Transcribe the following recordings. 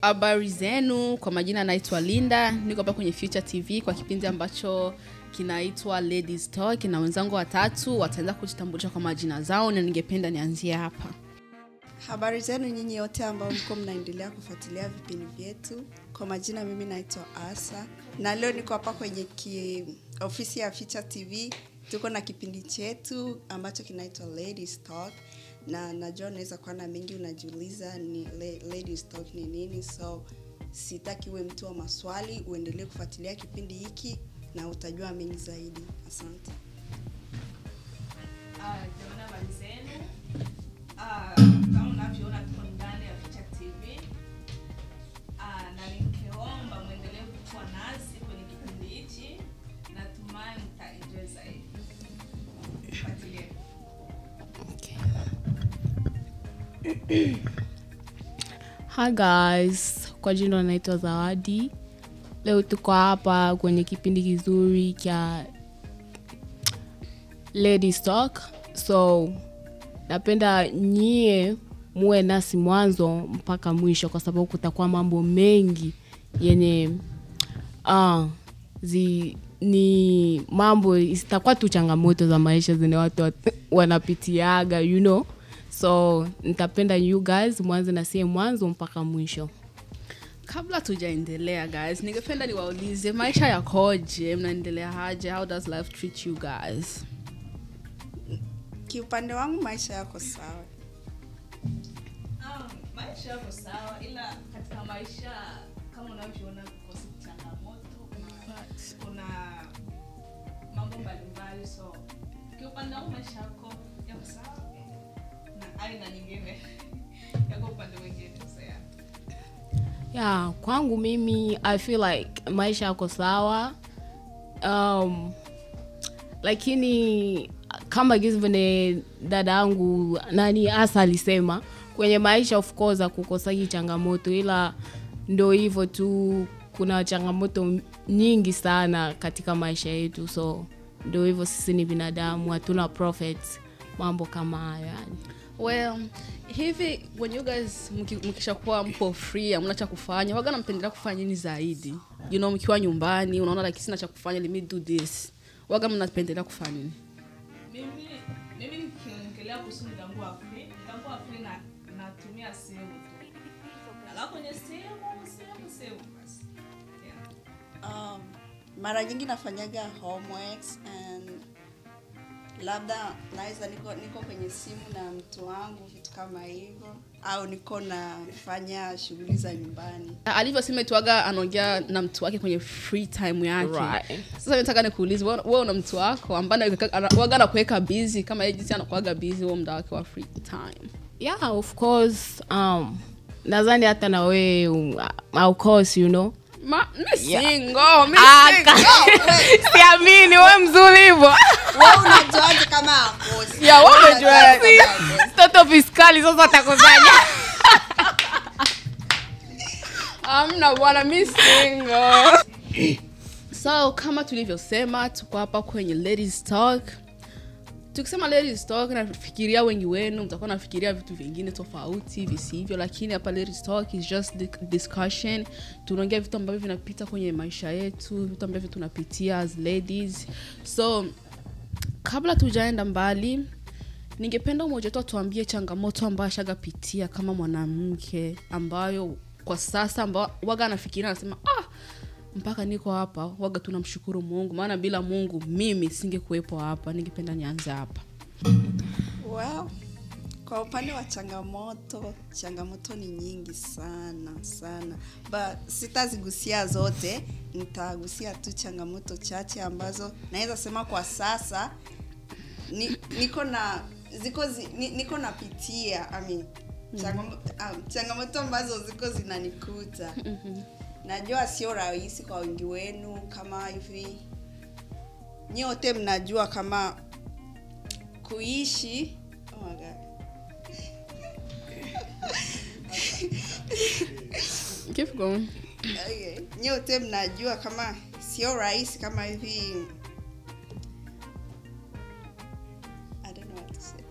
habari zenu kwa majina naitwa linda niko hapa kwenye future tv kwa kipindi ambacho kinaitwa ladies talk na wenzangu watatu wataanza kujitambulisha kwa majina zao na ningependa nianzie hapa habari zenu nyinyi yote ambao mko mnaendelea kufuatilia vipindi vyetu kwa majina mimi naitwa asa na leo niko hapa kwenye ki, ofisi ya Future tv tuko na kipindi chetu ambacho kinaitwa ladies talk na najua unaweza kuwa na mengi unajiuliza ni la- ladies talk ni nini so sitaki uwe mtu wa maswali uendelee kufuatilia kipindi hiki na utajua mengi zaidi asante jamani habari zenu Ah, kama unavyoona tuko ndani ya Future TV Ah, na ningeomba mwendelee kuwa nasi kwenye kipindi hichi natumai mtaenjoy zaidi fuatilie Hi guys, kwa jina naitwa Zawadi. Leo tuko hapa kwenye kipindi kizuri cha Ladies Talk. So napenda nyie muwe nasi mwanzo mpaka mwisho, kwa sababu kutakuwa mambo mengi yenye uh, zi, ni mambo zitakuwa tu changamoto za maisha zenye watu wat- wanapitiaga you know so nitapenda you guys mwanze na sie mwanzo mpaka mwisho kabla tujaendelea guys ningependa niwaulize maisha yakoje mnaendelea haje how does life treat you guys kiupande wangu maisha yako sawa Um, maisha yako sawa ila katika maisha kama unavyoona kukosi changamoto kuna, kuna mambo mbalimbali so kiupande wangu maisha yako yako sawa na aina nyingine yako upande mwingine so yeah. yeah kwangu mimi i feel like maisha yako sawa um, lakini kama gizi vene dada yangu nani hasa alisema kwenye maisha of course akukosaki changamoto ila ndo hivyo tu kuna changamoto nyingi sana katika maisha yetu so ndo hivyo sisi ni binadamu hatuna profits mambo kama hayo yani well hivi when you guys mki- mkishakuwa mpo free amna cha kufanya waga nampendelea kufanya nini zaidi you know mkiwa nyumbani unaona like sina cha kufanya let me do this waga mnapendelea kufanya nini mimi mimi nikiongelea kuhusu mgambo wa free mgambo wa free na natumia simu tu nala kwenye simu simu simu basi yeah. um, mara nyingi nafanyaga homeworks and labda naweza niko, niko kwenye simu na mtu wangu vitu kama hivyo au niko nafanya shughuli za nyumbani alivyosema tuaga anaongea na mtu wake kwenye free time yake Right. sasa nataka nikuulize wewe wewe una mtu wako ambaye anaweka- ana- waga anakuweka busy kama yeye jinsi anakuaga busy huo muda wake wa free time yeah of course um, nadhani hata na wewe um, of course you know Ma, mi Yeah. single, mi Ah, single. ka- siamini we mzuri hivo wewe unajuaje kama akosi Yeah, wewe Wewe unajuaje? unajuaje kama akosi? toto fiskali sasa atakusanya amna bwana mi single so kama tulivyosema tuko hapa kwenye ladies talk tukisema ladies talk nafikiria wengi wenu mtakuwa nafikiria vitu vingine tofauti visivyo lakini hapa ladies talk is just di- discussion tunaongea vitu ambavyo vinapita kwenye maisha yetu vitu ambavyo tunapitia as ladies so kabla tujaenda mbali ningependa umoja wetu atuambie changamoto ambayo ashagapitia kama mwanamke ambayo kwa sasa ambao waga anafikiria anasema ah, mpaka niko hapa waga tunamshukuru mungu maana bila mungu mimi singekuwepo hapa ningependa nianze hapa well, kwa upande wa changamoto changamoto ni nyingi sana sana but sitazigusia zote nitagusia tu changamoto chache ambazo naweza sema kwa sasa ni, niko na ziko zi, ni, niko napitia I mean, changamoto, um, changamoto ambazo ziko zinanikuta najua sio rahisi kwa wengi wenu kama hivi nyote mnajua kama kuishi oh my God. Keep going. okay. nyote mnajua kama sio rahisi kama hivi I don't know what to say.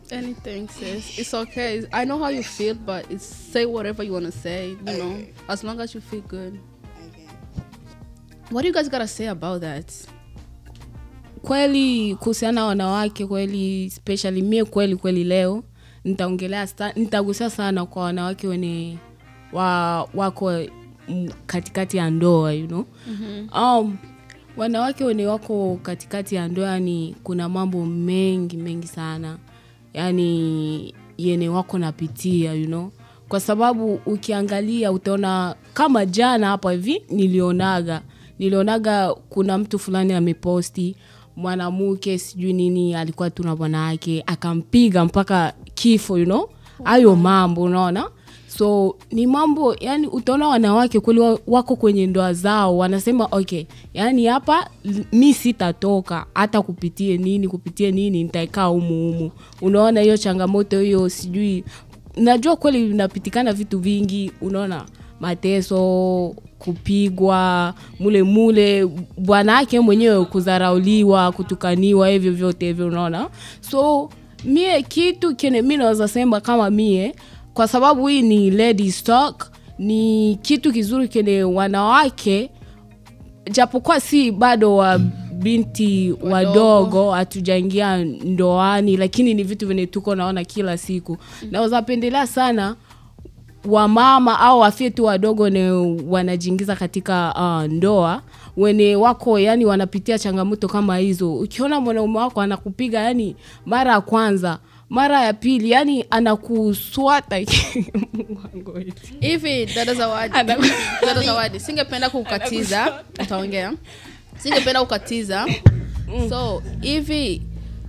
Anything, sis. It's okay. I know how you feel, but it's say whatever you want to say, you know, Okay. as long as you feel good. Okay. What do you guys gotta say about that? kweli kuhusiana na wanawake kweli especially mie kweli kweli leo nitaongelea sta- nitagusia sana kwa wanawake wenye wa, wako mm, katikati ya ndoa you know? mm-hmm. um, wanawake wenye wako katikati ya ndoa ni kuna mambo mengi mengi sana yani yene wako napitia you know? kwa sababu ukiangalia utaona kama jana hapa hivi nilionaga nilionaga kuna mtu fulani ameposti mwanamke sijui nini alikuwa tu na bwana wake akampiga mpaka kifo you know hayo mambo unaona so ni mambo yani utaona wanawake kweli wa- wako kwenye ndoa zao wanasema okay yani hapa l- mi sitatoka hata kupitie nini kupitie nini nitaikaa humu humu unaona hiyo changamoto hiyo sijui najua kweli inapitikana vitu vingi unaona mateso kupigwa mule mule bwana ake mwenyewe kudharauliwa kutukaniwa hivyo vyote hivyo unaona so mie kitu kene mi naweza sema kama mie kwa sababu hii ni ladies talk ni kitu kizuri kene wanawake japokuwa si bado wa binti wadogo hatujaingia ndoani lakini ni vitu venye tuko naona kila siku naweza pendelea sana wamama au wafie tu wadogo ne wanajiingiza katika uh, ndoa wene wako yani wanapitia changamoto kama hizo ukiona mwanaume wako anakupiga yani mara ya kwanza mara ya pili yani anakuswata Mungu eti. hivi dada zawadi dada zawadi singependa kukatiza utaongea singependa kukatiza so hivi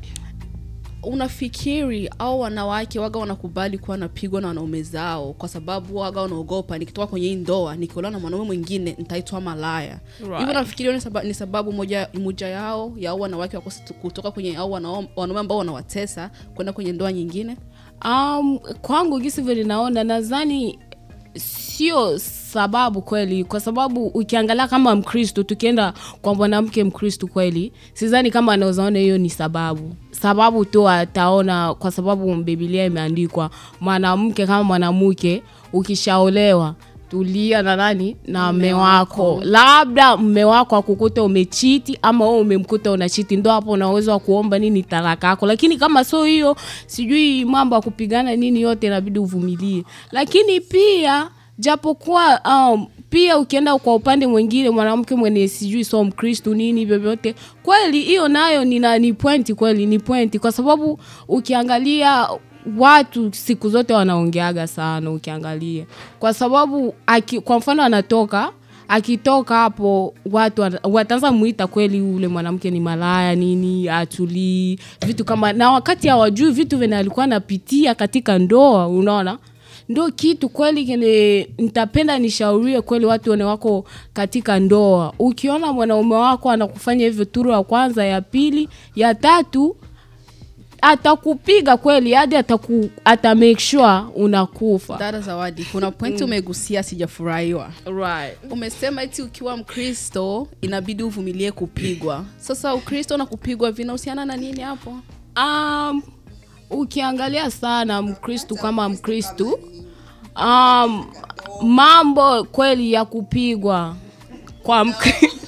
unafikiri au wanawake waga wanakubali kuwa napigwa na wanaume zao kwa sababu waga wanaogopa nikitoka kwenye hii ndoa nikiolewa na mwanaume mwingine nitaitwa malaya Right. hivyo nafikiri hiyo ni sababu, ni sababu moja, moja yao ya au wanawake wakosi kutoka kwenye au wanao- wanaume ambao wanawatesa kwenda kwenye ndoa nyingine um, kwangu gisi vile naona nadhani sio sababu kweli kwa sababu ukiangalia kama mkristo tukienda kwa mwanamke mkristo kweli sidhani kama anawezaona hiyo ni sababu sababu tu ataona kwa sababu bibilia imeandikwa mwanamke kama mwanamke ukishaolewa tulia na nani na mme wako labda mme wako akukuta umechiti ama wewe umemkuta unachiti ndo hapo unaweza wa kuomba nini talaka yako lakini kama sio hiyo sijui mambo ya kupigana nini yote inabidi uvumilie lakini pia japokuwa um, pia ukienda kwa upande mwingine mwanamke mwenye sijui so mkristu nini vyovyote kweli hiyo nayo nina ni pointi kweli ni pointi kwa sababu ukiangalia watu siku zote wanaongeaga sana ukiangalia kwa sababu aki, kwa mfano anatoka akitoka hapo watu wana- wataanza muita kweli ule mwanamke ni malaya nini atulii vitu kama na wakati hawajui vitu venye alikuwa anapitia katika ndoa unaona ndo kitu kweli kene nitapenda nishaurie kweli watu wene wako katika ndoa ukiona mwanaume wako anakufanya hivyo turu ya kwanza ya pili ya tatu atakupiga kweli hadi ataku, ata make sure unakufa dada zawadi kuna pointi umegusia sijafurahiwa right. umesema eti ukiwa mkristo inabidi uvumilie kupigwa sasa ukristo na kupigwa vinahusiana na nini hapo um, ukiangalia sana mkristu kama mkristu um, mambo kweli ya kupigwa kwa mkristu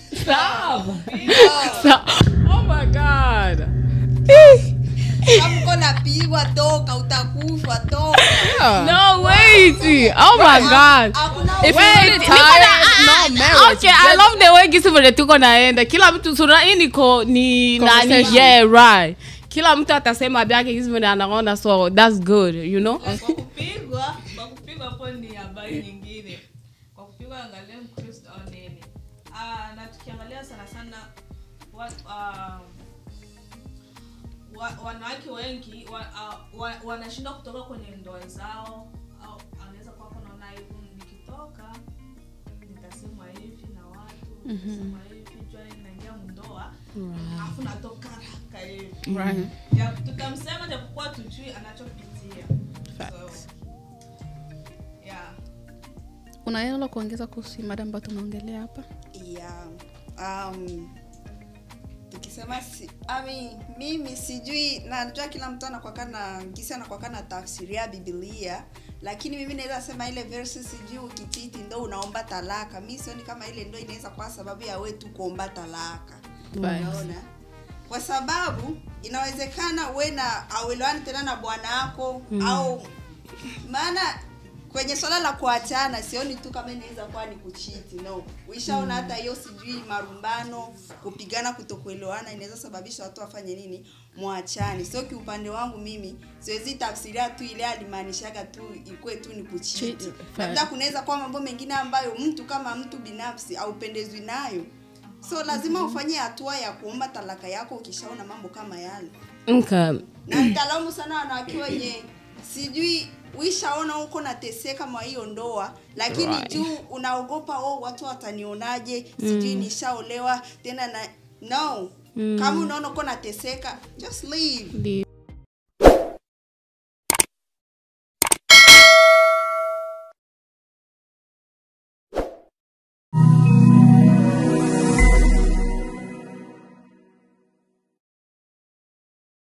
oh my god kama uko napigwa toka utakufa toka no wait oh my god hakuna If Wait, you're really niko tired, na- no ah, marriage, okay, I just- love the way gisi vile tuko naenda kila mtu sura hii niko ni nani Conversation. yeah right kila mtu atasema vyake gisi vile anaona so that's good you know kwa kupigwa kwa kupigwa hapo ni habari nyingine kwa kupigwa angalia mkristo au nini Ah, na tukiangalia sana sana wa, ah, wa, wanawake wengi wa, ah, wa, wanashindwa kutoka kwenye ndoa zao au anaweza kuwa hapo naona hivi nikitoka nitasemwa hivi na watu nitasema hivi jua naingia mndoa alafu natoka haraka hivi right. Ja- tutamsema japokuwa tujui anachopitia Facts. so, yeah. una neno la kuongeza kuhusu hii mada ambayo tunaongelea hapa yeah. um, tukisema si, I mean, mimi sijui najua kila mtu anakwakana gisi anakwakana tafsiria bibilia lakini mimi naweza sema ile verse sijui ukititi ndo unaomba talaka mi sioni kama ile ndo inaweza kwa sababu ya we tu kuomba talaka unaona kwa sababu inawezekana we na auelewani tena na bwana wako mm. au maana kwenye swala la kuachana sioni tu kama inaweza kuwa ni kuchiti no uishaona hata hiyo sijui marumbano kupigana kutokuelewana inaweza sababisha watu wafanye nini mwachani sio kiupande wangu mimi siwezi tafsiria tu ile alimaanishaga tu ikuwe tu ni kuchiti Cheat, labda kunaweza kuwa mambo mengine ambayo mtu kama mtu binafsi aupendezwi nayo so lazima ufanye hatua ya kuomba talaka yako ukishaona mambo kama yale okay. na nitalaumu sana wanawake wenye sijui uishaona huko nateseka mwa hiyo ndoa lakini Right. juu unaogopa oh, watu watanionaje sijui nishaolewa tena na no kama unaona uko nateseka just leave Leave.